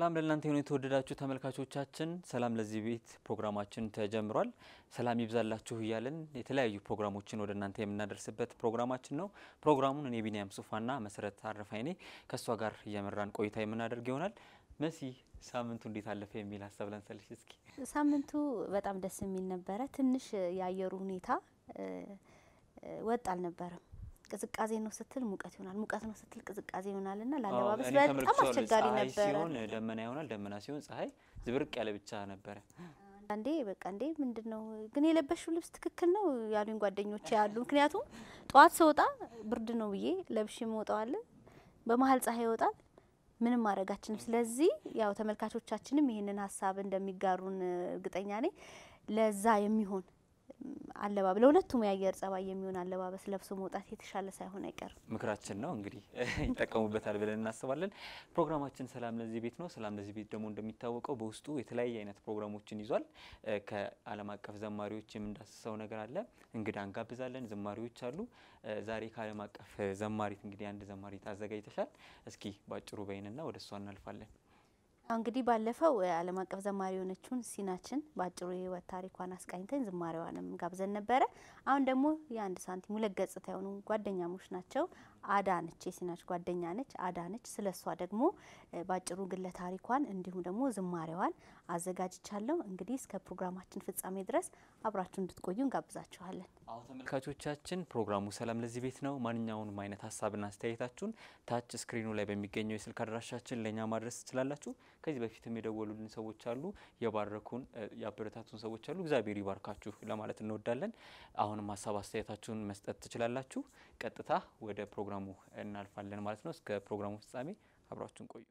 ሰላም ለእናንተ የሆኑ የተወደዳችሁ ተመልካቾቻችን፣ ሰላም ለዚህ ቤት ፕሮግራማችን ተጀምሯል። ሰላም ይብዛላችሁ እያለን የተለያዩ ፕሮግራሞችን ወደ እናንተ የምናደርስበት ፕሮግራማችን ነው። ፕሮግራሙን እኔ ቢኒያም ሱፋና መሰረት አረፋይኔ ከእሷ ጋር እየመራን ቆይታ የምናደርግ ይሆናል። መሲ ሳምንቱ እንዴት አለፈ የሚል ሀሳብ ላንሳልሽ እስኪ። ሳምንቱ በጣም ደስ የሚል ነበረ። ትንሽ የአየሩ ሁኔታ ወጥ አልነበረም። ቅዝቃዜ ነው ስትል ሙቀት ይሆናል፣ ሙቀት ነው ስትል ቅዝቃዜ ይሆናል እና ለአለባበስ በጣም አስቸጋሪ ፀሐይ ነበረ። ሲሆን ደመና ይሆናል፣ ደመና ሲሆን ፀሐይ ዝብርቅ ያለ ብቻ ነበረ። አንዴ በቃ እንዴ ምንድን ነው ግን የለበሽው ልብስ ትክክል ነው ያሉኝ ጓደኞች ያሉ። ምክንያቱም ጠዋት ስወጣ ብርድ ነው ብዬ ለብሽ መውጣዋለ፣ በመሀል ፀሐይ ይወጣል፣ ምንም ማድረጋችንም። ስለዚህ ያው ተመልካቾቻችንም ይህንን ሀሳብ እንደሚጋሩን እርግጠኛ ነኝ። ለዛ የሚሆን አለባበስ ለሁለቱም የአየር ጸባይ የሚሆን አለባበስ ለብሶ መውጣት የተሻለ ሳይሆን አይቀርም። ምክራችን ነው እንግዲህ ይጠቀሙበታል ብለን እናስባለን። ፕሮግራማችን ሰላም ለዚህ ቤት ነው። ሰላም ለዚህ ቤት ደግሞ እንደሚታወቀው በውስጡ የተለያየ አይነት ፕሮግራሞችን ይዟል። ከዓለም አቀፍ ዘማሪዎች የምንዳስሰው ነገር አለ። እንግዳ እንጋብዛለን። ዘማሪዎች አሉ። ዛሬ ከዓለም አቀፍ ዘማሪት እንግዲህ አንድ ዘማሪት አዘጋጅተሻል። እስኪ ባጭሩ በይንና ወደ እሷ እናልፋለን። እንግዲህ ባለፈው ዓለም አቀፍ ዘማሪ የሆነችውን ሲናችን በአጭሩ የህይወት ታሪኳን አስቃኝተን ዝማሬዋንም ጋብዘን ነበረ። አሁን ደግሞ የአንድ ሳንቲም ሁለት ገጽታ የሆኑ ጓደኛሞች ናቸው። አዳነች የሲናች ጓደኛ ነች። አዳነች ስለ እሷ ደግሞ በአጭሩ ግለ ታሪኳን እንዲሁም ደግሞ ዝማሬዋን አዘጋጅቻለሁ። እንግዲህ እስከ ፕሮግራማችን ፍጻሜ ድረስ አብራችሁ እንድትቆዩ እንጋብዛችኋለን። አሁ ተመልካቾቻችን ፕሮግራሙ ሰላም ለዚህ ቤት ነው። ማንኛውንም አይነት ሀሳብና አስተያየታችሁን ታች ስክሪኑ ላይ በሚገኘው የስልክ አድራሻችን ለእኛ ማድረስ ትችላላችሁ። ከዚህ በፊትም የደወሉልን ሰዎች አሉ፣ የባረኩን ያበረታቱን ሰዎች አሉ። እግዚአብሔር ይባርካችሁ ለማለት እንወዳለን። አሁንም ሀሳብ አስተያየታችሁን መስጠት ትችላላችሁ። ቀጥታ ወደ ፕሮግራሙ እናልፋለን ማለት ነው። እስከ ፕሮግራሙ ፍጻሜ አብራችሁን ቆዩ።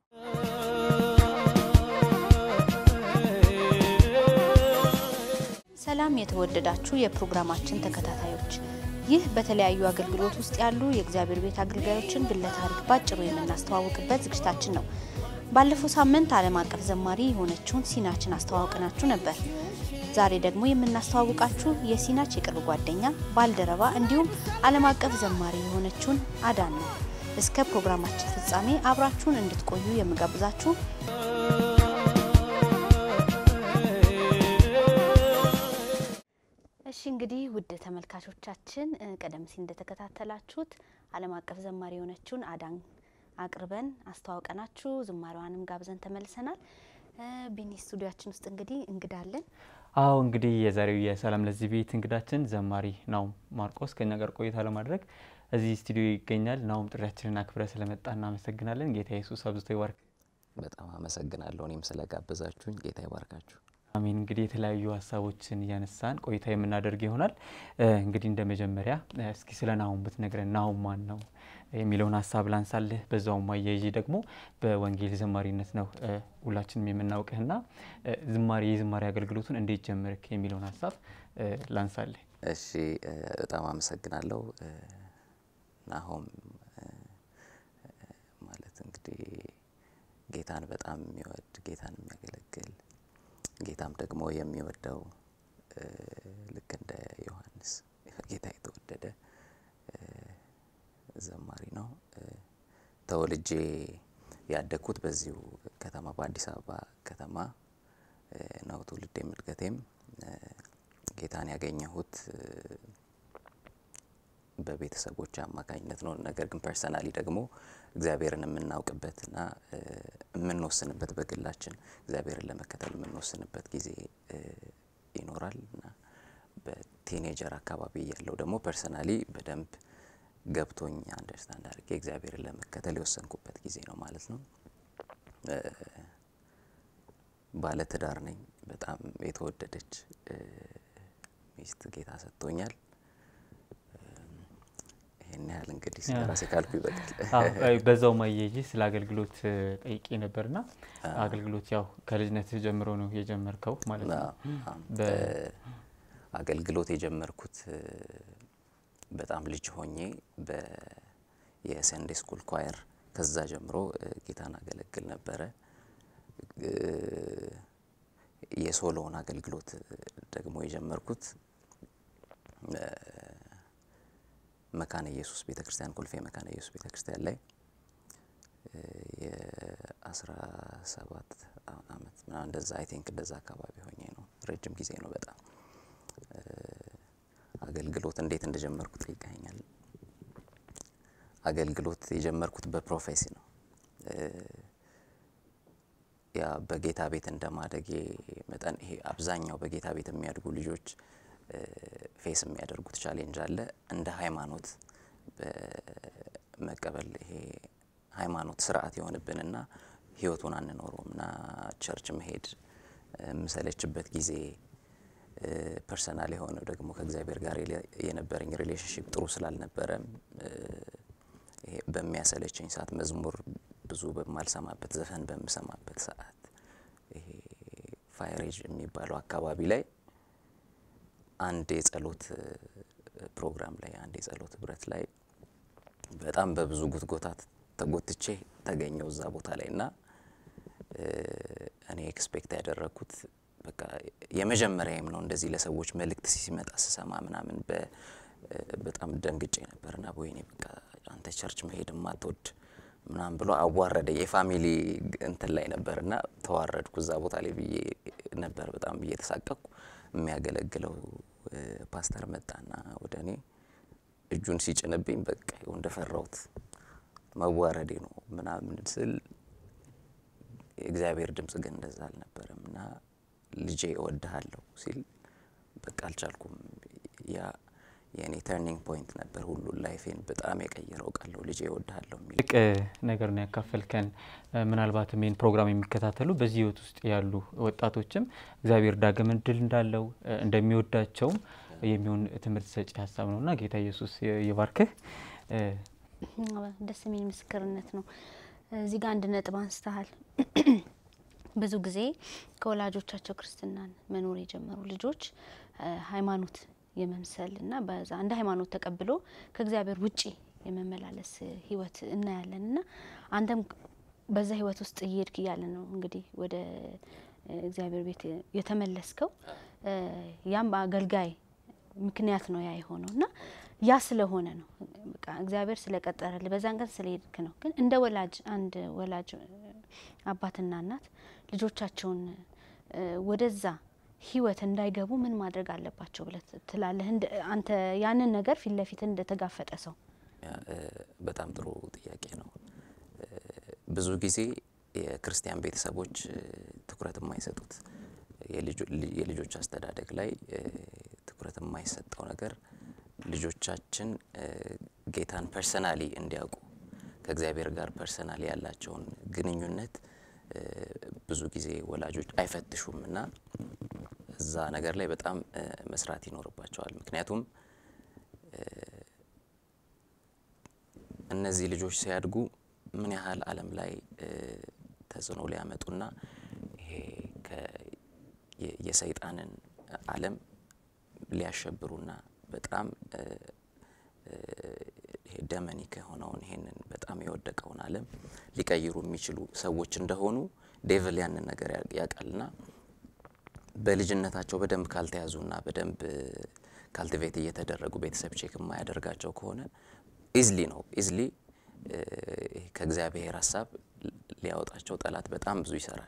ሰላም የተወደዳችሁ የፕሮግራማችን ተከታታዮች፣ ይህ በተለያዩ አገልግሎት ውስጥ ያሉ የእግዚአብሔር ቤት አገልጋዮችን ግለ ታሪክ ባጭሩ የምናስተዋውቅበት ዝግጅታችን ነው። ባለፈው ሳምንት ዓለም አቀፍ ዘማሪ የሆነችውን ሲናችን አስተዋውቅናችሁ ነበር። ዛሬ ደግሞ የምናስተዋውቃችሁ የሲናች የቅርብ ጓደኛ፣ ባልደረባ እንዲሁም ዓለም አቀፍ ዘማሪ የሆነችውን አዳን ነው። እስከ ፕሮግራማችን ፍጻሜ አብራችሁን እንድትቆዩ የምጋብዛችሁ እሺ እንግዲህ ውድ ተመልካቾቻችን ቀደም ሲል እንደተከታተላችሁት ዓለም አቀፍ ዘማሪ የሆነችውን አዳን አቅርበን አስተዋውቀናችሁ ዝማሬዋንም ጋብዘን ተመልሰናል። ቢኒ ስቱዲያችን ውስጥ እንግዲህ እንግዳለን። አዎ እንግዲህ የዛሬው የሰላም ለዚህ ቤት እንግዳችን ዘማሪ ናሁም ማርቆስ ከኛ ጋር ቆይታ ለማድረግ እዚህ ስቱዲዮ ይገኛል። ናሁም ጥሪያችንን አክብረ ስለመጣ እናመሰግናለን። ጌታ ኢየሱስ አብዝቶ ይባርክ። በጣም አመሰግናለሁ እኔም ስለጋበዛችሁኝ ጌታ ይባርካችሁ። አሜን። እንግዲህ የተለያዩ ሀሳቦችን እያነሳን ቆይታ የምናደርግ ይሆናል። እንግዲህ እንደ መጀመሪያ እስኪ ስለ ናሁም ብትነግረን፣ ናሁም ማን ነው የሚለውን ሀሳብ ላንሳልህ። በዛውም አያይዤ ደግሞ በወንጌል ዘማሪነት ነው ሁላችንም የምናውቅህና ዝማሬ የዝማሬ አገልግሎቱን እንዴት ጀመርክ የሚለውን ሀሳብ ላንሳልህ። እሺ በጣም አመሰግናለሁ። ናሁም ማለት እንግዲህ ጌታን በጣም የሚወድ ጌታን የሚያገለግል ጌታም ደግሞ የሚወደው ልክ እንደ ዮሐንስ ጌታ የተወደደ ዘማሪ ነው። ተወልጄ ያደግኩት በዚሁ ከተማ በአዲስ አበባ ከተማ ነው። ትውልዴም እድገቴም ጌታን ያገኘሁት በቤተሰቦች አማካኝነት ነው። ነገር ግን ፐርሰናሊ ደግሞ እግዚአብሔርን የምናውቅበትና የምንወስንበት በግላችን እግዚአብሔርን ለመከተል የምንወስንበት ጊዜ ይኖራል እና በቲኔጀር አካባቢ ያለው ደግሞ ፐርሰናሊ በደንብ ገብቶኝ አንደርስታንድ አድርጌ እግዚአብሔርን ለመከተል የወሰንኩበት ጊዜ ነው ማለት ነው። ባለትዳር ነኝ። በጣም የተወደደች ሚስት ጌታ ሰጥቶኛል። ይህን ያህል እንግዲህ ስለ ራሴ ካልኩ ይበቃል። በዛው ማያይዤ ስለ አገልግሎት ጠይቄ ነበርና አገልግሎት ያው ከልጅነት ጀምሮ ነው የጀመርከው ማለት ነው? አገልግሎት የጀመርኩት በጣም ልጅ ሆኜ የሰንዴ ስኩል ኳየር ከዛ ጀምሮ ጌታን አገለግል ነበረ። የሶሎውን አገልግሎት ደግሞ የጀመርኩት መካነ ኢየሱስ ቤተ ክርስቲያን ኮልፌ መካነ ኢየሱስ ቤተ ክርስቲያን ላይ አስራ ሰባት አመት ምናምን እንደዛ አይ ቲንክ እንደዛ አካባቢ ሆኜ ነው። ረጅም ጊዜ ነው በጣም አገልግሎት እንዴት እንደጀመርኩ ጠይቀኛል። አገልግሎት የጀመርኩት በፕሮፌሲ ነው። ያ በጌታ ቤት እንደማደጌ መጠን ይሄ አብዛኛው በጌታ ቤት የሚያድጉ ልጆች ፌስ የሚያደርጉት ቻሌንጅ አለ። እንደ ሃይማኖት በመቀበል ይሄ ሃይማኖት ስርዓት የሆንብንና ህይወቱን አንኖረውም እና ቸርች መሄድ የምሰለችበት ጊዜ ፐርሰናል የሆነው ደግሞ ከእግዚአብሔር ጋር የነበረኝ ሪሌሽንሽፕ ጥሩ ስላልነበረም ይሄ በሚያሰለቸኝ ሰዓት መዝሙር ብዙ በማልሰማበት ዘፈን በምሰማበት ሰዓት ይሄ ፋይሬጅ የሚባለው አካባቢ ላይ አንድ የጸሎት ፕሮግራም ላይ አንድ የጸሎት ህብረት ላይ በጣም በብዙ ጉትጎታት ተጎትቼ ተገኘው እዛ ቦታ ላይ እና እኔ ኤክስፔክት ያደረግኩት በቃ የመጀመሪያም ነው እንደዚህ ለሰዎች መልእክት ሲመጣ ስሰማ ምናምን በጣም ደንግጬ ነበርና ወይኔ በቃ አንተ ቸርች መሄድ ማትወድ ምናምን ብሎ አዋረደ። የፋሚሊ እንትን ላይ ነበርና ተዋረድኩ እዛ ቦታ ላይ ብዬ ነበር በጣም ብዬ ተሳቀቅኩ። የሚያገለግለው ፓስተር መጣና ወደ እኔ እጁን ሲጭንብኝ በቃ እንደፈራሁት መዋረዴ ነው ምናምን ስል የእግዚአብሔር ድምጽ ግን እንደዛ አልነበረም እና ልጄ እወድሃለሁ ሲል በቃ አልቻልኩም። ያ የእኔ ተርኒንግ ፖይንት ነበር። ሁሉ ላይፌን በጣም የቀየረው ቃል ነው ልጄ እወድሃለሁ የሚል ትልቅ ነገር ነው ያካፈልከን። ምናልባትም ይህን ፕሮግራም የሚከታተሉ በዚህ ህይወት ውስጥ ያሉ ወጣቶችም እግዚአብሔር ዳግም እድል እንዳለው እንደሚወዳቸውም የሚሆን ትምህርት ሰጪ ሀሳብ ነው እና ጌታ ኢየሱስ ይባርክህ። ደስ የሚል ምስክርነት ነው። እዚህ ጋር አንድ ነጥብ አንስተሃል። ብዙ ጊዜ ከወላጆቻቸው ክርስትናን መኖር የጀመሩ ልጆች ሃይማኖት የመምሰል እና በዛ እንደ ሃይማኖት ተቀብሎ ከእግዚአብሔር ውጪ የመመላለስ ህይወት እናያለን እና አንተም በዛ ህይወት ውስጥ እየሄድክ እያለ ነው እንግዲህ ወደ እግዚአብሔር ቤት የተመለስከው። ያም በአገልጋይ ምክንያት ነው ያ የሆነው እና ያ ስለሆነ ነው በቃ እግዚአብሔር ስለቀጠረልህ በዛን ቀን ስለሄድክ ነው። ግን እንደ ወላጅ አንድ ወላጅ አባትና እናት ልጆቻቸውን ወደዛ ህይወት እንዳይገቡ ምን ማድረግ አለባቸው ብለህ ትላለህ? አንተ ያንን ነገር ፊት ለፊት እንደተጋፈጠ ሰው። በጣም ጥሩ ጥያቄ ነው። ብዙ ጊዜ የክርስቲያን ቤተሰቦች ትኩረት የማይሰጡት የልጆች አስተዳደግ ላይ ትኩረት የማይሰጠው ነገር ልጆቻችን ጌታን ፐርሰናሊ እንዲያውቁ ከእግዚአብሔር ጋር ፐርሰናሊ ያላቸውን ግንኙነት ብዙ ጊዜ ወላጆች አይፈትሹም እና እዛ ነገር ላይ በጣም መስራት ይኖርባቸዋል። ምክንያቱም እነዚህ ልጆች ሲያድጉ ምን ያህል ዓለም ላይ ተጽዕኖ ሊያመጡና ይሄ የሰይጣንን ዓለም ሊያሸብሩና በጣም ይሄ ደመኒክ የሆነውን ይሄንን በጣም የወደቀውን ዓለም ሊቀይሩ የሚችሉ ሰዎች እንደሆኑ ዴቭል ያንን ነገር ያውቃልና በልጅነታቸው በደንብ ካልተያዙና በደንብ ካልቲቬት እየተደረጉ ቤተሰብ ቼክ የማያደርጋቸው ከሆነ ኢዝሊ ነው ኢዝሊ ከእግዚአብሔር ሀሳብ ሊያወጣቸው ጠላት በጣም ብዙ ይሰራል።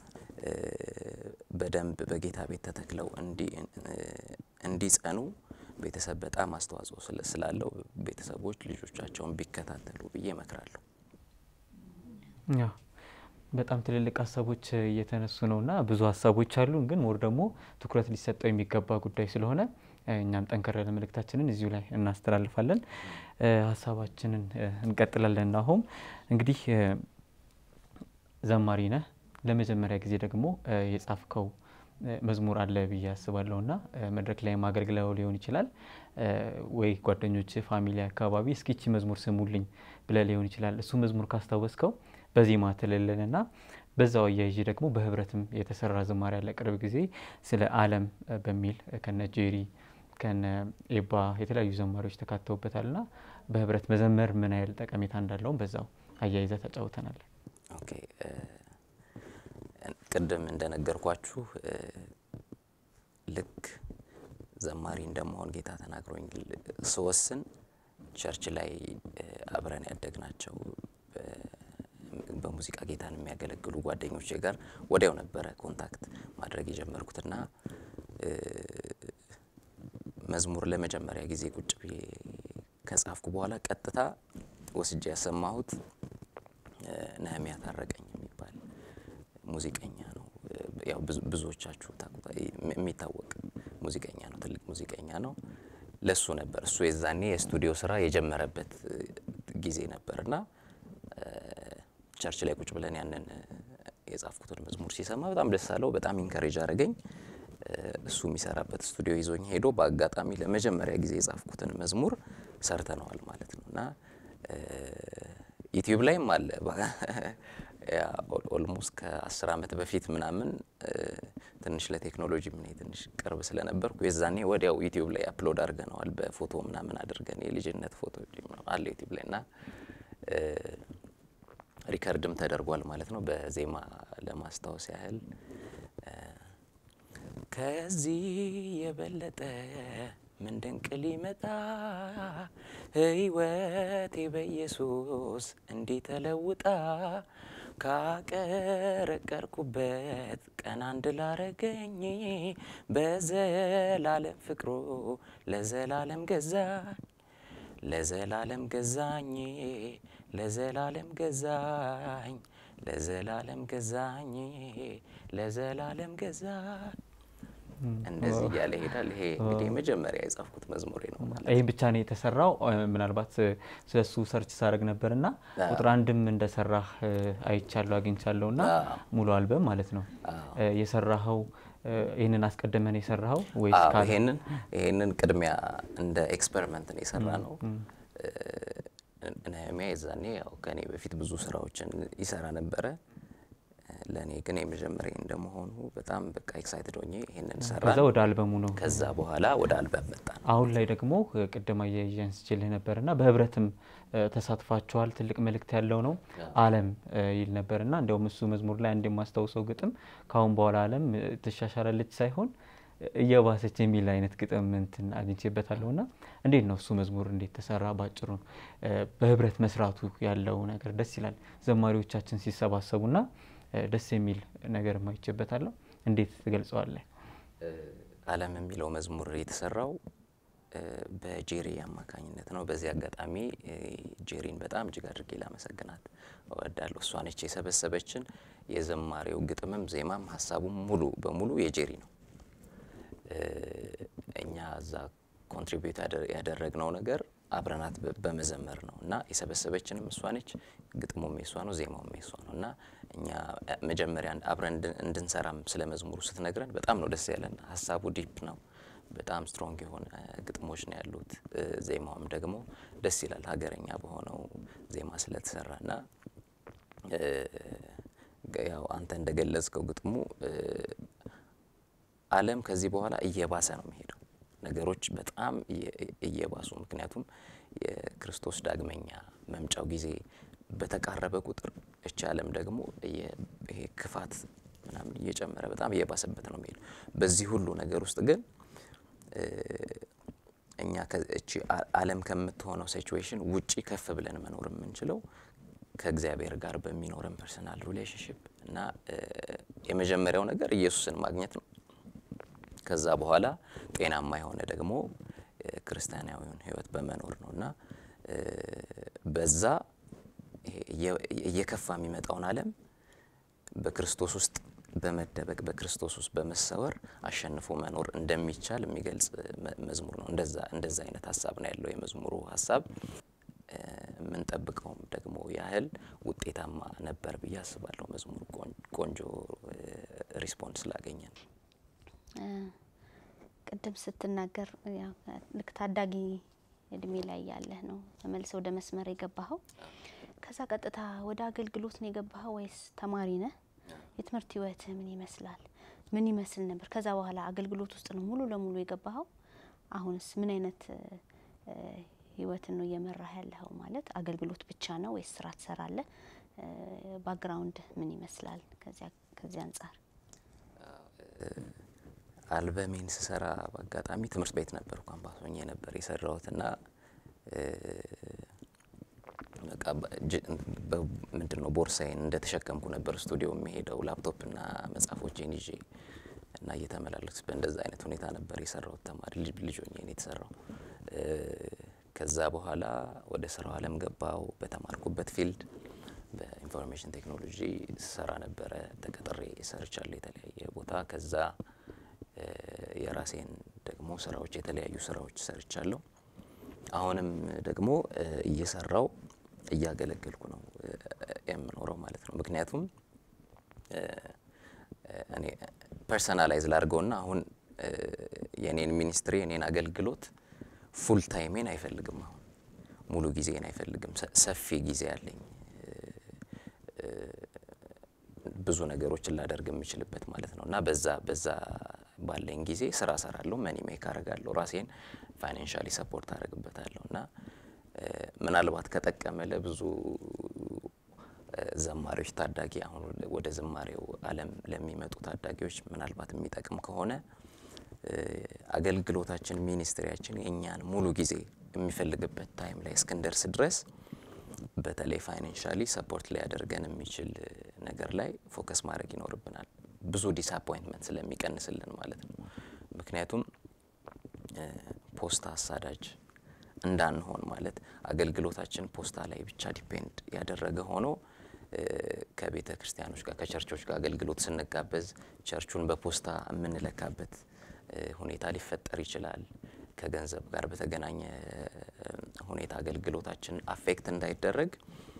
በደንብ በጌታ ቤት ተተክለው እንዲጸኑ ቤተሰብ በጣም አስተዋጽኦ ስላለው ቤተሰቦች ልጆቻቸውን ቢከታተሉ ብዬ እመክራለሁ። ያው በጣም ትልልቅ ሀሳቦች እየተነሱ ነውና ብዙ ሀሳቦች አሉን፣ ግን ሞር ደግሞ ትኩረት ሊሰጠው የሚገባ ጉዳይ ስለሆነ እኛም ጠንከር ያለ መልእክታችንን እዚሁ ላይ እናስተላልፋለን። ሀሳባችንን እንቀጥላለን። አሁን እንግዲህ ዘማሪ ነህ። ለመጀመሪያ ጊዜ ደግሞ የጻፍከው መዝሙር አለ ብዬ አስባለሁ ና መድረክ ላይ ማገልግለው ሊሆን ይችላል ወይ ጓደኞች፣ ፋሚሊ አካባቢ እስኪቺ መዝሙር ስሙልኝ ብለ ሊሆን ይችላል። እሱ መዝሙር ካስታወስከው በዜማ ትልልን ና በዛው አያይዤ ደግሞ በህብረትም የተሰራ ዝማሬ ያለ ቅርብ ጊዜ ስለ ዓለም በሚል ከነ ጄሪ ከነ ኤባ የተለያዩ ዘማሪዎች ተካተውበታል ና በህብረት መዘመር ምን ያህል ጠቀሜታ እንዳለውም በዛው አያይዘ ተጫውተናል። ኦኬ ቅድም እንደነገርኳችሁ ልክ ዘማሪ እንደመሆን ጌታ ተናግሮኝ ስወስን ቸርች ላይ አብረን ያደግናቸው በሙዚቃ ጌታን የሚያገለግሉ ጓደኞቼ ጋር ወዲያው ነበረ ኮንታክት ማድረግ የጀመርኩትና መዝሙር ለመጀመሪያ ጊዜ ቁጭ ብዬ ከጻፍኩ በኋላ ቀጥታ ወስጄ ያሰማሁት ነህሚያ ታረቀኝ የሚባል ሙዚቀኛ ነው። ያው ብዙዎቻችሁ የሚታወቅ ሙዚቀኛ ነው፣ ትልቅ ሙዚቀኛ ነው። ለሱ ነበር እሱ የዛኔ የስቱዲዮ ስራ የጀመረበት ጊዜ ነበርና ቸርች ላይ ቁጭ ብለን ያንን የጻፍኩትን መዝሙር ሲሰማ በጣም ደስ አለው። በጣም ኢንከሬጅ አደረገኝ። እሱ የሚሰራበት ስቱዲዮ ይዞኝ ሄዶ በአጋጣሚ ለመጀመሪያ ጊዜ የጻፍኩትን መዝሙር ሰርተነዋል ማለት ነው እና ዩቲዩብ ላይም አለ ኦልሞስት ከአስር ዓመት በፊት ምናምን ትንሽ ለቴክኖሎጂ ምን ትንሽ ቅርብ ስለነበርኩ የዛኔ ወዲያው ዩቲዩብ ላይ አፕሎድ አድርገነዋል። በፎቶ ምናምን አድርገን የልጅነት ፎቶ አለ ዩቲዩብ ላይ እና ሪከርድም ተደርጓል ማለት ነው። በዜማ ለማስታወስ ያህል ከዚህ የበለጠ ምን ድንቅ ሊመጣ ሕይወቴ በኢየሱስ እንዲህ ተለውጣ ካቀረቀርኩበት ቀን አንድ ላረገኝ በዘላለም ፍቅሩ ለዘላለም ገዛኝ ለዘላለም ገዛኝ ለዘላለም ገዛኝ ለዘላለም ገዛኝ ለዘላለም ገዛኝ እንደዚህ እያለ ይሄዳል። ይሄ እንግዲህ መጀመሪያ የጻፍኩት መዝሙሬ ነው ማለት ይህ ብቻ ነው የተሰራው። ምናልባት ስለሱ ሰርች ሳደርግ ነበርና ቁጥር አንድም እንደሰራህ አይቻለሁ አግኝቻለሁ። እና ሙሉ አልበም ማለት ነው የሰራኸው ይህንን አስቀድመን የሰራኸው ወይስ ይሄንን ይሄንን ቅድሚያ እንደ ኤክስፐሪመንት ነው የሰራ ነው። ነህሚያ የዛኔ ያው ከኔ በፊት ብዙ ስራዎችን ይሰራ ነበረ። ለእኔ ግን የመጀመሪያ እንደመሆኑ በጣም በቃ ኤክሳይትድ ሆኜ ይሄንን ሰራ። ከዛ ወደ አልበሙ ነው። ከዛ በኋላ ወደ አልበም መጣ። አሁን ላይ ደግሞ ቅድም አያይዤን ስችልህ ነበርና በህብረትም ተሳትፋችኋል። ትልቅ መልእክት ያለው ነው አለም ይል ነበርና እንዲያውም እሱ መዝሙር ላይ አንድ የማስታውሰው ግጥም ከአሁን በኋላ አለም ትሻሻላለች ሳይሆን እየባሰች የሚል አይነት ግጥም እንትን አግኝቼበታለሁና እንዴት ነው እሱ መዝሙር እንዴት ተሰራ? ባጭሩ በህብረት መስራቱ ያለው ነገር ደስ ይላል። ዘማሪዎቻችን ሲሰባሰቡና ደስ የሚል ነገር ማይቼበታለሁ። እንዴት ትገልጸዋለህ? አለም የሚለው መዝሙር የተሰራው በጄሪ አማካኝነት ነው። በዚህ አጋጣሚ ጄሪን በጣም እጅግ አድርጌ ላመሰግናት እወዳለሁ። እሷ ነች የሰበሰበችን። የዘማሪው ግጥምም ዜማም ሀሳቡም ሙሉ በሙሉ የጄሪ ነው። እኛ እዛ ኮንትሪቢዩት ያደረግነው ነገር አብረናት በመዘመር ነው እና የሰበሰበችንም እሷ ነች። ግጥሙም የሷ ነው፣ ዜማውም የሷ ነው እና እኛ መጀመሪያ አብረን እንድንሰራም ስለ መዝሙሩ ስትነግረን በጣም ነው ደስ ያለን። ሀሳቡ ዲፕ ነው። በጣም ስትሮንግ የሆነ ግጥሞች ነው ያሉት። ዜማውም ደግሞ ደስ ይላል ሀገረኛ በሆነው ዜማ ስለተሰራ እና ያው አንተ እንደገለጽከው ግጥሙ አለም ከዚህ በኋላ እየባሰ ነው የሚሄደው ነገሮች በጣም እየባሱ ምክንያቱም የክርስቶስ ዳግመኛ መምጫው ጊዜ በተቃረበ ቁጥር እቺ ዓለም ደግሞ ይሄ ክፋት ምናምን እየጨመረ በጣም እየባሰበት ነው የሚሄደው። በዚህ ሁሉ ነገር ውስጥ ግን እኛ እቺ ዓለም ከምትሆነው ሲቹዌሽን ውጪ ከፍ ብለን መኖር የምንችለው ከእግዚአብሔር ጋር በሚኖረን ፐርሰናል ሪሌሽንሽፕ እና የመጀመሪያው ነገር ኢየሱስን ማግኘት ነው። ከዛ በኋላ ጤናማ የሆነ ደግሞ ክርስቲያናዊውን ሕይወት በመኖር ነው እና በዛ እየከፋ የሚመጣውን ዓለም በክርስቶስ ውስጥ በመደበቅ በክርስቶስ ውስጥ በመሰወር አሸንፎ መኖር እንደሚቻል የሚገልጽ መዝሙር ነው። እንደዛ እንደዛ አይነት ሀሳብ ነው ያለው የመዝሙሩ ሀሳብ። የምንጠብቀውም ደግሞ ያህል ውጤታማ ነበር ብዬ አስባለሁ። መዝሙሩ ቆንጆ ሪስፖንስ ስላገኘን ቅድም ስትናገር ልክ ታዳጊ እድሜ ላይ ያለህ ነው ተመልሰ ወደ መስመር የገባኸው። ከዛ ቀጥታ ወደ አገልግሎት ነው የገባኸው ወይስ ተማሪ ነህ? የትምህርት ህይወትህ ምን ይመስላል? ምን ይመስል ነበር? ከዛ በኋላ አገልግሎት ውስጥ ነው ሙሉ ለሙሉ የገባኸው? አሁንስ ምን አይነት ህይወትን ነው እየመራህ ያለኸው? ማለት አገልግሎት ብቻ ነው ወይስ ስራ ትሰራለህ? ባክግራውንድ ምን ይመስላል? ከዚያ አንጻር አልበሜን ስሰራ በአጋጣሚ ትምህርት ቤት ነበር ካምፓስ ሆኜ ነበር የሰራሁት እና በቃ ምንድን ነው ቦርሳዬን እንደተሸከምኩ ነበር ስቱዲዮ የሚሄደው ላፕቶፕና መጽሐፎቼን ይዤ እና እየተመላለስ በእንደዛ አይነት ሁኔታ ነበር የሰራሁት። ተማሪ ልጅ ሆኜ ነው የተሰራው። ከዛ በኋላ ወደ ስራው አለም ገባው። በተማርኩበት ፊልድ በኢንፎርሜሽን ቴክኖሎጂ ስሰራ ነበረ። ተቀጥሬ ሰርቻለሁ የተለያየ ቦታ። ከዛ የራሴን ደግሞ ስራዎች የተለያዩ ስራዎች ሰርቻለሁ። አሁንም ደግሞ እየሰራው እያገለገልኩ ነው የምኖረው ማለት ነው። ምክንያቱም እኔ ፐርሰናላይዝ ላድርገውና አሁን የኔን ሚኒስትሪ የኔን አገልግሎት ፉል ታይሜን አይፈልግም። አሁን ሙሉ ጊዜን አይፈልግም። ሰፊ ጊዜ አለኝ ብዙ ነገሮችን ላደርግ የምችልበት ማለት ነው እና በዛ በዛ ባለኝ ጊዜ ስራ ሰራለሁ፣ መኒ ሜክ አረጋለሁ፣ ራሴን ፋይናንሻሊ ሰፖርት አደርግበታለሁ እና ምናልባት ከጠቀመ ለብዙ ዘማሪዎች ታዳጊ አሁን ወደ ዝማሬው ዓለም ለሚመጡ ታዳጊዎች ምናልባት የሚጠቅም ከሆነ አገልግሎታችን ሚኒስትሪያችን የእኛን ሙሉ ጊዜ የሚፈልግበት ታይም ላይ እስክንደርስ ድረስ በተለይ ፋይናንሻሊ ሰፖርት ሊያደርገን የሚችል ነገር ላይ ፎከስ ማድረግ ይኖርብናል። ብዙ ዲስአፖይንትመንት ስለሚቀንስልን ማለት ነው። ምክንያቱም ፖስታ አሳዳጅ እንዳንሆን ማለት አገልግሎታችን ፖስታ ላይ ብቻ ዲፔንድ ያደረገ ሆኖ ከቤተ ክርስቲያኖች ጋር ከቸርቾች ጋር አገልግሎት ስንጋበዝ ቸርቹን በፖስታ የምንለካበት ሁኔታ ሊፈጠር ይችላል። ከገንዘብ ጋር በተገናኘ ሁኔታ አገልግሎታችን አፌክት እንዳይደረግ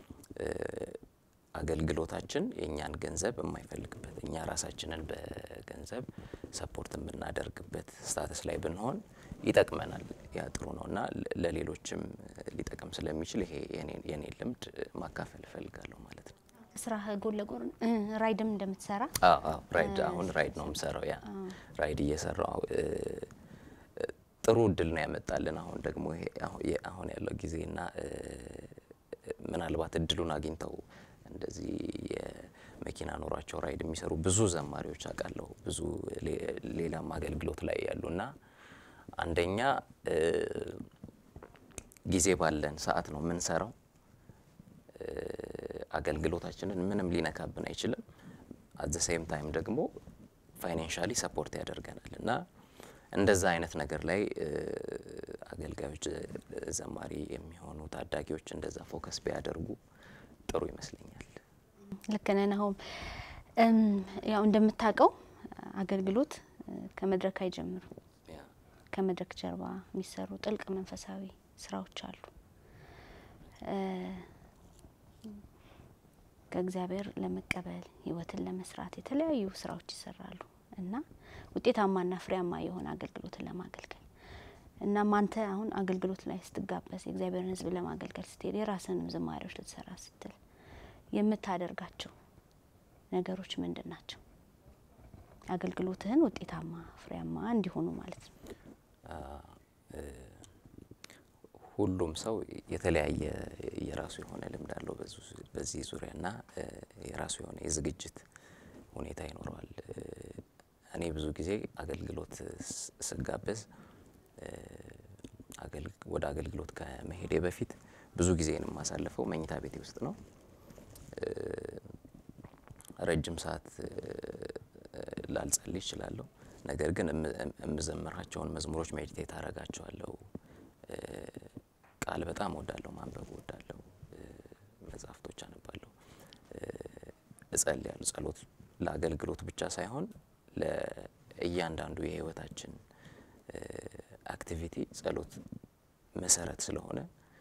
አገልግሎታችን የእኛን ገንዘብ የማይፈልግበት እኛ ራሳችንን በገንዘብ ሰፖርት የምናደርግበት ስታተስ ላይ ብንሆን ይጠቅመናል። ያ ጥሩ ነው እና ለሌሎችም ሊጠቅም ስለሚችል ይሄ የኔ ልምድ ማካፈል እፈልጋለሁ ማለት ነው። ስራ ጎን ለጎን ራይድም እንደምትሰራ ራይድ አሁን ራይድ ነው የምሰራው። ያ ራይድ እየሰራው ጥሩ እድል ነው ያመጣልን። አሁን ደግሞ ይሄ አሁን ያለው ጊዜና ምናልባት እድሉን አግኝተው እንደዚህ የመኪና ኖሯቸው ራይድ የሚሰሩ ብዙ ዘማሪዎች አውቃለሁ። ብዙ ሌላም አገልግሎት ላይ ያሉና አንደኛ ጊዜ ባለን ሰዓት ነው የምንሰራው። አገልግሎታችንን ምንም ሊነካብን አይችልም። አት ዘ ሴም ታይም ደግሞ ፋይናንሻሊ ሰፖርት ያደርገናል እና እንደዛ አይነት ነገር ላይ አገልጋዮች፣ ዘማሪ የሚሆኑ ታዳጊዎች እንደዛ ፎከስ ቢያደርጉ ጥሩ ይመስለኛል። ልክ ነህ ናሆም። ያው እንደምታውቀው አገልግሎት ከመድረክ አይጀምርም። ከመድረክ ጀርባ የሚሰሩ ጥልቅ መንፈሳዊ ስራዎች አሉ። ከእግዚአብሔር ለመቀበል ህይወትን ለመስራት የተለያዩ ስራዎች ይሰራሉ እና ውጤታማና ፍሬያማ የሆነ አገልግሎትን ለማገልገል እናም አንተ አሁን አገልግሎት ላይ ስትጋበዝ የእግዚአብሔርን ሕዝብ ለማገልገል ስትሄድ የራስንም ዝማሬዎች ልትሰራ ስትል የምታደርጋቸው ነገሮች ምንድን ናቸው? አገልግሎትህን ውጤታማ ፍሬያማ እንዲሆኑ ማለት ነው። ሁሉም ሰው የተለያየ የራሱ የሆነ ልምድ አለው በዚህ ዙሪያ እና የራሱ የሆነ የዝግጅት ሁኔታ ይኖረዋል። እኔ ብዙ ጊዜ አገልግሎት ስጋበዝ ወደ አገልግሎት ከመሄዴ በፊት ብዙ ጊዜን የማሳልፈው መኝታ ቤቴ ውስጥ ነው። ረጅም ሰዓት ላልጸልይ እችላለሁ። ነገር ግን የምዘምራቸውን መዝሙሮች ሜዲቴት አረጋቸዋለሁ። ቃል በጣም እወዳለሁ፣ ማንበብ እወዳለሁ፣ መጽሐፍቶች አነባለሁ፣ እጸልያለሁ። ጸሎት ለአገልግሎት ብቻ ሳይሆን ለእያንዳንዱ የህይወታችን አክቲቪቲ ጸሎት መሰረት ስለሆነ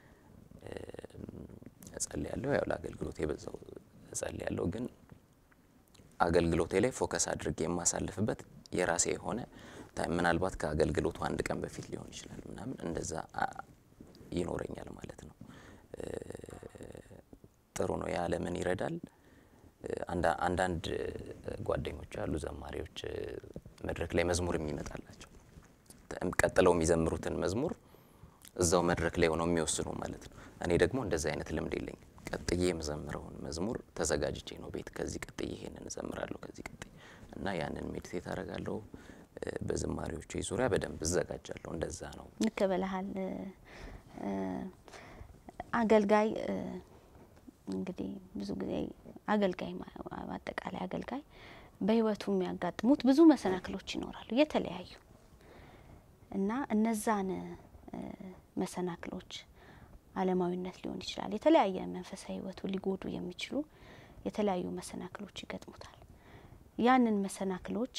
እጸልያለሁ። ያው ለአገልግሎት የበዛው እጸልያለሁ ግን አገልግሎቴ ላይ ፎከስ አድርጌ የማሳልፍበት የራሴ የሆነ ምናልባት ከአገልግሎቱ አንድ ቀን በፊት ሊሆን ይችላል ምናምን እንደዛ ይኖረኛል ማለት ነው። ጥሩ ነው። ያ ለምን ይረዳል? አንዳንድ ጓደኞች አሉ ዘማሪዎች መድረክ ላይ መዝሙር የሚመጣላቸው ቀጥለው የሚዘምሩትን መዝሙር እዛው መድረክ ላይ ሆነው የሚወስኑ ማለት ነው። እኔ ደግሞ እንደዚህ አይነት ልምድ የለኝም። ቀጥዬ የምዘምረውን መዝሙር ተዘጋጅቼ ነው ቤት ከዚህ ቀጥዬ ይሄንን እዘምራለሁ ከዚህ ቀጥዬ እና ያንን ሜዲቴት አደርጋለሁ። በዝማሪዎቹ ዙሪያ በደንብ እዘጋጃለሁ። እንደዛ ነው። ልክ ብለሃል። አገልጋይ እንግዲህ ብዙ ጊዜ አገልጋይ አጠቃላይ አገልጋይ በህይወቱ የሚያጋጥሙት ብዙ መሰናክሎች ይኖራሉ የተለያዩ እና እነዛን መሰናክሎች አለማዊነት ሊሆን ይችላል። የተለያየ መንፈሳዊ ህይወቱ ሊጎዱ የሚችሉ የተለያዩ መሰናክሎች ይገጥሙታል። ያንን መሰናክሎች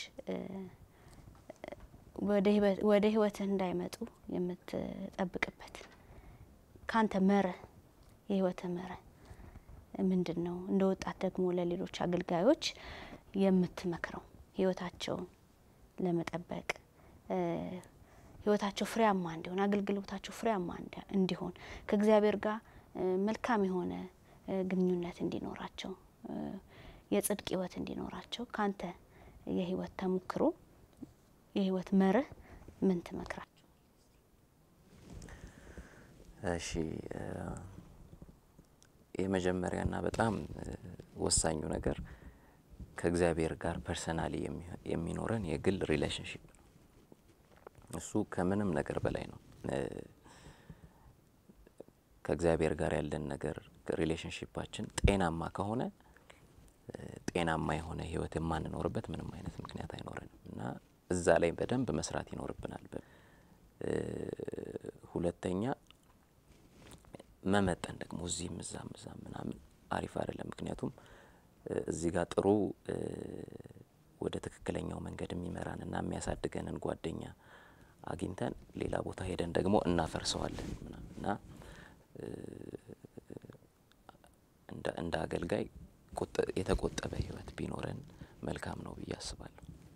ወደ ህይወትህ እንዳይመጡ የምትጠብቅበት ካንተ መርህ የህይወትህ መርህ ምንድን ነው? እንደ ወጣት ደግሞ ለሌሎች አገልጋዮች የምትመክረው ህይወታቸውን ለመጠበቅ ህይወታቸው ፍሬያማ እንዲሆን አገልግሎታቸው ፍሬያማ እንዲሆን ከእግዚአብሔር ጋር መልካም የሆነ ግንኙነት እንዲኖራቸው የጽድቅ ህይወት እንዲኖራቸው ካንተ የህይወት ተሞክሮ የህይወት መርህ ምን ትመክራቸው? እሺ የመጀመሪያና በጣም ወሳኙ ነገር ከእግዚአብሔር ጋር ፐርሰናሊ የሚኖረን የግል ሪሌሽንሽፕ ነው። እሱ ከምንም ነገር በላይ ነው። ከእግዚአብሔር ጋር ያለን ነገር ሪሌሽንሽፓችን ጤናማ ከሆነ ጤናማ የሆነ ህይወት የማንኖርበት ምንም አይነት ምክንያት አይኖረንም እና እዛ ላይ በደንብ መስራት ይኖርብናል። ሁለተኛ መመጠን ደግሞ እዚህም እዛም እዛም ምናምን አሪፍ አይደለም። ምክንያቱም እዚህ ጋር ጥሩ ወደ ትክክለኛው መንገድ የሚመራን እና የሚያሳድገንን ጓደኛ አግኝተን ሌላ ቦታ ሄደን ደግሞ እናፈርሰዋለን ምናምን እና እንደ አገልጋይ የተቆጠበ ህይወት ቢኖረን መልካም ነው ብዬ አስባለሁ።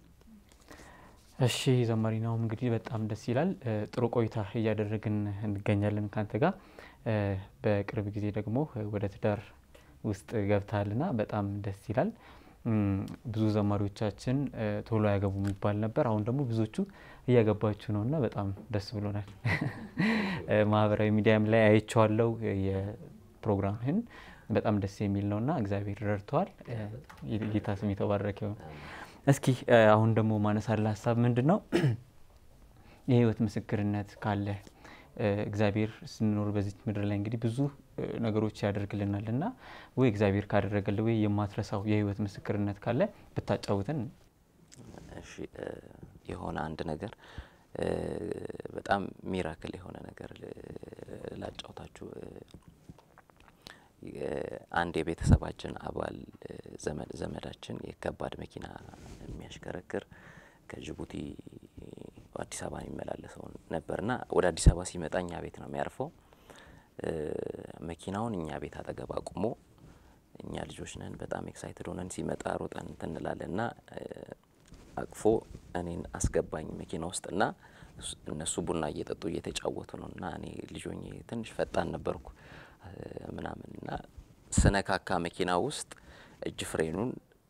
እሺ ዘማሪ ናሁም እንግዲህ በጣም ደስ ይላል። ጥሩ ቆይታ እያደረግን እንገኛለን ካንተ ጋር። በቅርብ ጊዜ ደግሞ ወደ ትዳር ውስጥ ገብተሃልና በጣም ደስ ይላል። ብዙ ዘማሪዎቻችን ቶሎ አያገቡም ይባል ነበር። አሁን ደግሞ ብዙዎቹ እያገባችሁ ነውና በጣም ደስ ብሎናል። ማህበራዊ ሚዲያም ላይ አይቼዋለሁ የፕሮግራምህን በጣም ደስ የሚል ነውና እግዚአብሔር ረድተዋል። ጌታ ስም የተባረከ ይሁን። እስኪ አሁን ደግሞ ማነሳለ ሀሳብ ምንድን ነው? የህይወት ምስክርነት ካለ እግዚአብሔር ስንኖር በዚች ምድር ላይ እንግዲህ ብዙ ነገሮች ያደርግልናል እና ወይ እግዚአብሔር ካደረገል ወይ የማትረሳው የህይወት ምስክርነት ካለ ብታጫውተን። እሺ የሆነ አንድ ነገር በጣም ሚራክል የሆነ ነገር ላጫውታችሁ። አንድ የቤተሰባችን አባል ዘመዳችን የከባድ መኪና የሚያሽከረክር ከጅቡቲ አዲስ አበባ የሚመላለሰው ነበርና ወደ አዲስ አበባ ሲመጣ እኛ ቤት ነው የሚያርፈው። መኪናውን እኛ ቤት አጠገብ አቁሞ እኛ ልጆች ነን በጣም ኤክሳይትድ ሆነን ሲመጣ ሮጠን እንትን እንላለን እና አቅፎ እኔን አስገባኝ መኪና ውስጥ እና እነሱ ቡና እየጠጡ እየተጫወቱ ነው እና እኔ ልጆኜ ትንሽ ፈጣን ነበርኩ ምናምን እና ስነካካ መኪና ውስጥ እጅ ፍሬኑን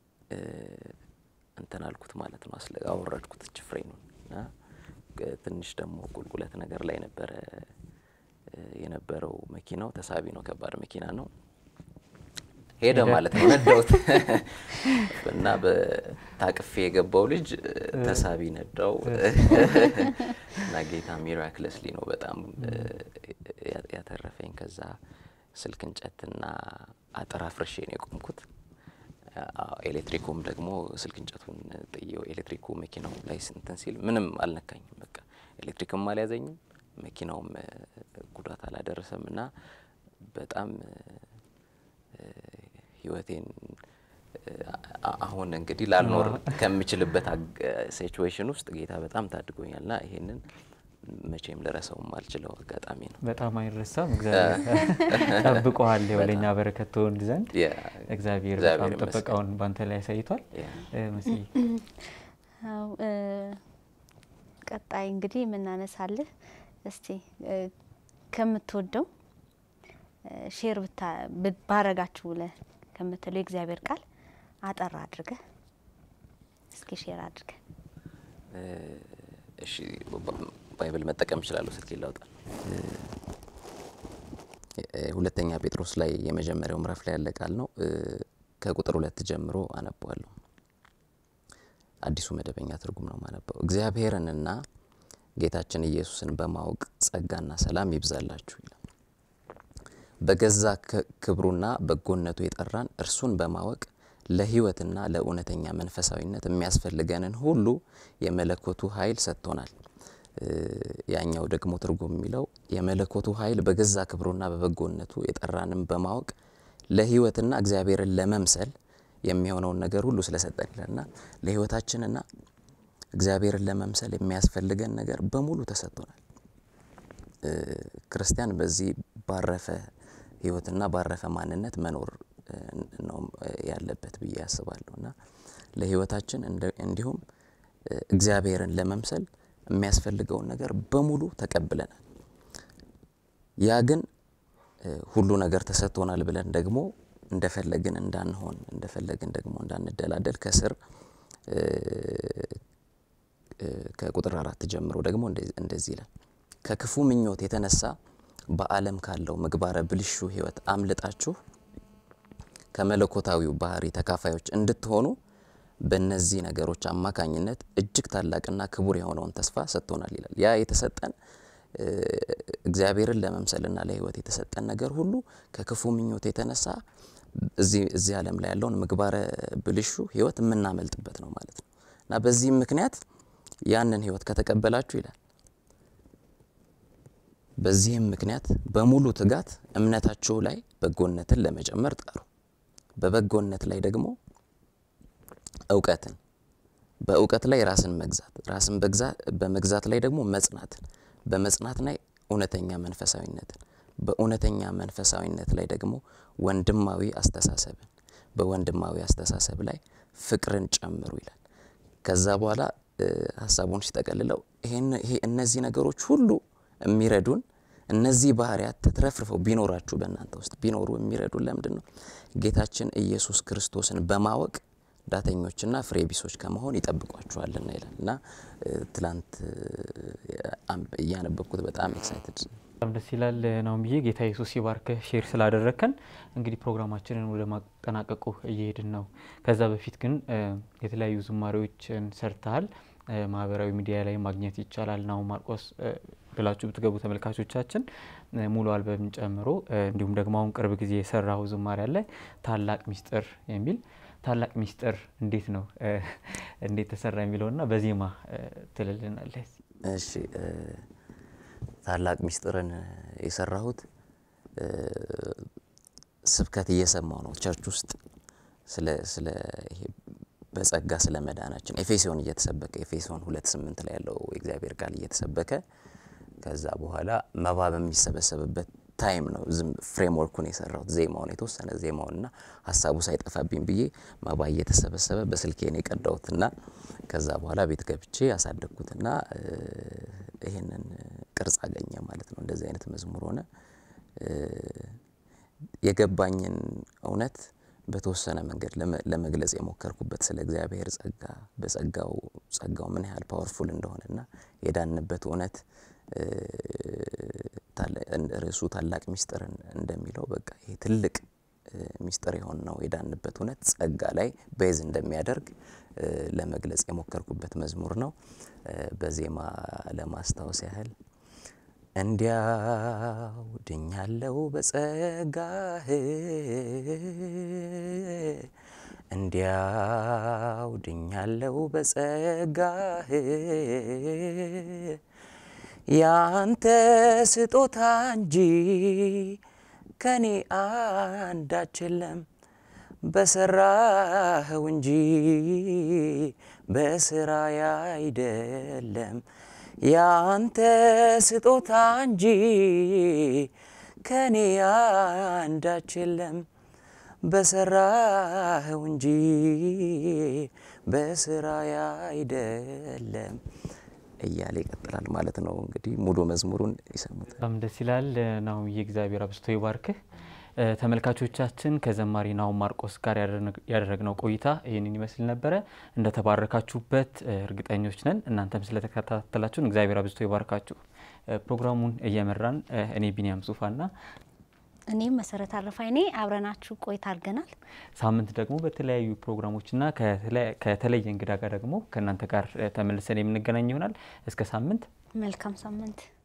እንትን አልኩት ማለት ነው። አስለ አወረድኩት እጅ ፍሬኑን እና ትንሽ ደግሞ ቁልቁለት ነገር ላይ ነበረ የነበረው መኪናው። ተሳቢ ነው፣ ከባድ መኪና ነው። ሄደ ማለት ነው። ነዳውት እና በታቅፌ የገባው ልጅ ተሳቢ ነዳው እና ጌታ ሚራክለስሊ ነው በጣም ያተረፈኝ። ከዛ ስልክ እንጨትና አጥር አፍርሼ ነው የቆምኩት። ኤሌክትሪኩም ደግሞ ስልክ እንጨቱን ጥየው ኤሌክትሪኩ መኪናው ላይ ስንትን ሲል ምንም አልነካኝም። በቃ ኤሌክትሪክም አልያዘኝም፣ መኪናውም ጉዳት አላደረሰም እና በጣም ህይወቴን አሁን እንግዲህ ላልኖር ከምችልበት ሲቹዌሽን ውስጥ ጌታ በጣም ታድጎኛል ና ይሄንን መቼም ልረሳው ማልችለው አጋጣሚ ነው። በጣም አይረሳም። እግዚአብሔር ጠብቀዋል ወደኛ በረከት ትሆን ዘንድ እግዚአብሔር በጣም ጥበቃውን ባንተ ላይ ያሳይቷል። መስዬ ቀጣይ እንግዲህ የምናነሳልህ እስቲ ከምትወደው ሼር ባረጋችሁ ብለህ ከምትለው የእግዚአብሔር ቃል አጠር አድርገህ እስኪ ሼር አድርገህ። እሺ ባይብል መጠቀም እችላለሁ። ስልክ ላውጣ። ሁለተኛ ጴጥሮስ ላይ የመጀመሪያው ምዕራፍ ላይ ያለ ቃል ነው። ከቁጥር ሁለት ጀምሮ አነበዋለሁ። አዲሱ መደበኛ ትርጉም ነው ማነበው። እግዚአብሔርንና ጌታችን ኢየሱስን በማወቅ ጸጋና ሰላም ይብዛላችሁ ይላል። በገዛ ክብሩና በጎነቱ የጠራን እርሱን በማወቅ ለሕይወትና ለእውነተኛ መንፈሳዊነት የሚያስፈልገንን ሁሉ የመለኮቱ ኃይል ሰጥቶናል። ያኛው ደግሞ ትርጉም የሚለው የመለኮቱ ኃይል በገዛ ክብሩና በበጎነቱ የጠራንን በማወቅ ለሕይወትና እግዚአብሔርን ለመምሰል የሚሆነውን ነገር ሁሉ ስለሰጠን ይላልና ለሕይወታችንና እግዚአብሔርን ለመምሰል የሚያስፈልገን ነገር በሙሉ ተሰጥቶናል። ክርስቲያን በዚህ ባረፈ ሕይወትና ባረፈ ማንነት መኖር ነው ያለበት ብዬ አስባለሁ እና ለሕይወታችን እንዲሁም እግዚአብሔርን ለመምሰል የሚያስፈልገውን ነገር በሙሉ ተቀብለናል። ያ ግን ሁሉ ነገር ተሰጥቶናል ብለን ደግሞ እንደፈለግን እንዳንሆን እንደፈለግን ደግሞ እንዳንደላደል ከስር ከቁጥር አራት ጀምሮ ደግሞ እንደዚህ ይላል። ከክፉ ምኞት የተነሳ በዓለም ካለው ምግባረ ብልሹ ሕይወት አምልጣችሁ ከመለኮታዊው ባህሪ ተካፋዮች እንድትሆኑ በእነዚህ ነገሮች አማካኝነት እጅግ ታላቅና ክቡር የሆነውን ተስፋ ሰጥቶናል ይላል። ያ የተሰጠን እግዚአብሔርን ለመምሰልና ለሕይወት የተሰጠን ነገር ሁሉ ከክፉ ምኞት የተነሳ እዚህ ዓለም ላይ ያለውን ምግባረ ብልሹ ሕይወት የምናመልጥበት ነው ማለት ነው እና በዚህም ምክንያት ያንን ሕይወት ከተቀበላችሁ ይላል በዚህም ምክንያት በሙሉ ትጋት እምነታችሁ ላይ በጎነትን ለመጨመር ጣሩ። በበጎነት ላይ ደግሞ እውቀትን፣ በእውቀት ላይ ራስን መግዛት፣ ራስን በመግዛት ላይ ደግሞ መጽናትን፣ በመጽናት ላይ እውነተኛ መንፈሳዊነትን፣ በእውነተኛ መንፈሳዊነት ላይ ደግሞ ወንድማዊ አስተሳሰብን፣ በወንድማዊ አስተሳሰብ ላይ ፍቅርን ጨምሩ ይላል። ከዛ በኋላ ሀሳቡን ሲጠቀልለው ይሄ እነዚህ ነገሮች ሁሉ የሚረዱን እነዚህ ባህሪያት ተትረፍርፈው ቢኖራችሁ በእናንተ ውስጥ ቢኖሩ የሚረዱን ለምንድን ነው? ጌታችን ኢየሱስ ክርስቶስን በማወቅ ዳተኞችና ፍሬ ቢሶች ከመሆን ይጠብቋችኋልና ይላል እና ትላንት እያነበብኩት በጣም ኤክሳይትድ በጣም ደስ ይላል ነው ብዬ ጌታ ኢየሱስ ይባርክህ ሼር ስላደረግከን። እንግዲህ ፕሮግራማችንን ወደ ማጠናቀቁ እየሄድን ነው። ከዛ በፊት ግን የተለያዩ ዝማሬዎችን ሰርተሃል። ማህበራዊ ሚዲያ ላይ ማግኘት ይቻላል። ናሁን ማርቆስ ብላችሁ ብትገቡ ተመልካቾቻችን ሙሉ አልበምን ጨምሮ እንዲሁም ደግሞ አሁን ቅርብ ጊዜ የሰራው ዝማሬ አለ ታላቅ ሚስጥር የሚል ታላቅ ሚስጥር እንዴት ነው እንዴት ተሰራ የሚለውና በዜማ ትልልናለህ። እሺ ታላቅ ሚስጥርን የሰራሁት ስብከት እየሰማው ነው ቸርች ውስጥ ስለ ስለ ይሄ በጸጋ ስለ መዳናችን ኤፌሶን እየተሰበከ ኤፌሶን ሁለት ስምንት ላይ ያለው የእግዚአብሔር ቃል እየተሰበከ ከዛ በኋላ መባ በሚሰበሰብበት ታይም ነው ዝም ፍሬምወርኩን የሰራሁት ዜማውን የተወሰነ ዜማውንና ሀሳቡ ሳይጠፋብኝ ብዬ መባ እየተሰበሰበ በስልኬን የቀዳሁትና ከዛ በኋላ ቤት ገብቼ ያሳደግኩትና ይህንን ቅርጽ አገኘ ማለት ነው። እንደዚህ አይነት መዝሙር ሆነ። የገባኝን እውነት በተወሰነ መንገድ ለመግለጽ የሞከርኩበት ስለ እግዚአብሔር ጸጋ በጸጋው ጸጋው ምን ያህል ፓወርፉል እንደሆነና የዳንበት እውነት ርዕሱ ታላቅ ሚስጥርን እንደሚለው በቃ ይሄ ትልቅ ሚስጥር የሆን ነው የዳንበት እውነት ጸጋ ላይ ቤዝ እንደሚያደርግ ለመግለጽ የሞከርኩበት መዝሙር ነው። በዜማ ለማስታወስ ያህል እንዲያው ድኛለው በጸጋህ እንዲያው ድኛለው በጸጋህ ያንተ ስጦታ እንጂ ከኔ አንዳች የለም በሰራኸው እንጂ በስራዬ አይደለም ያንተ ስጦታ እንጂ ከኔ አንዳች የለም በሰራኸው እንጂ በስራዬ አይደለም እያለ ይቀጥላል ማለት ነው። እንግዲህ ሙሉ መዝሙሩን ይሰሙት። በጣም ደስ ይላል። ናሁም የእግዚአብሔር አብዝቶ ይባርክህ። ተመልካቾቻችን ከዘማሪ ናሁም ማርቆስ ጋር ያደረግነው ቆይታ ይህንን ይመስል ነበረ። እንደተባረካችሁበት እርግጠኞች ነን። እናንተም ስለተከታተላችሁን እግዚአብሔር አብዝቶ ይባርካችሁ። ፕሮግራሙን እየመራን እኔ ቢኒያም ጹፋና እኔም መሰረት አረፋይኔ አብረናችሁ ቆይታ አድርገናል። ሳምንት ደግሞ በተለያዩ ፕሮግራሞችና ከተለየ እንግዳ ጋር ደግሞ ከእናንተ ጋር ተመልሰን የምንገናኝ ይሆናል። እስከ ሳምንት መልካም ሳምንት